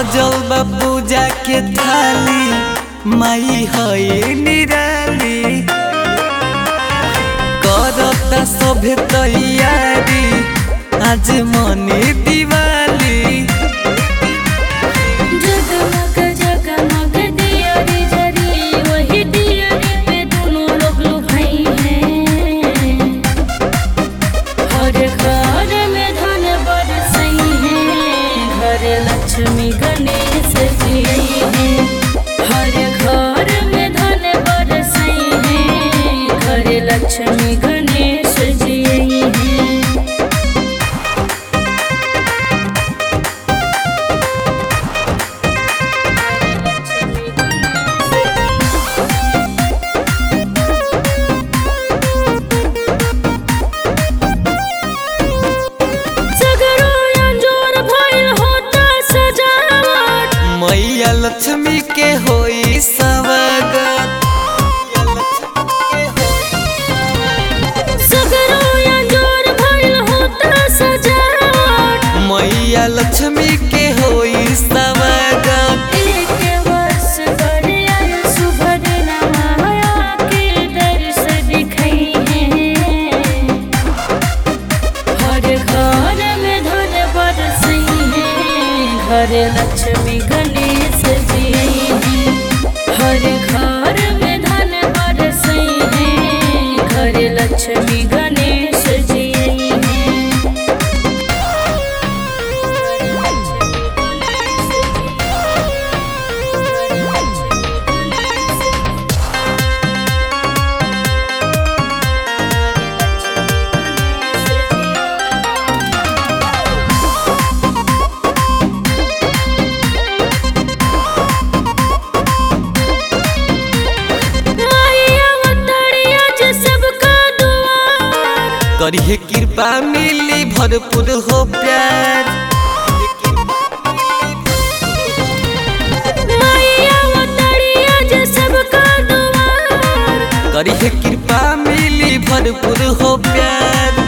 सजल बा पूजा के थाली माई है निराली करता सभे तैयारी आज मनी दिवाली जगमग जगमग दियारी जरी वही दियारी पे दोनों लोग लुभाई हैं हर घर में धन बरसई है घर लक्ष्मी गणेश जी हैं हर घर में धन बरसई है घर लक्ष्मी गणेश जी हैं सगरो अंजोर भइल होता सजावट मैया लक्ष्मी के होई स्वागत सगरो अंजोर भइल होता सजावट मैया लक्ष्मी के होई स्वागत एक वर्ष पर आयल शुभ दिन माया के दर्श दिखई हैं हर घर में धन बरसई है घर लक्ष्मी गणेश जी हैं हर घर में धन बरसई है घर लक्ष्मी गणेश जी हैं माया वतड़िया जे सबका दुआर करिए कृपा मिली भरपूर हो प्यार माया वतड़िया जे सबका दुआर करिए कृपा मिली भरपूर हो प्यार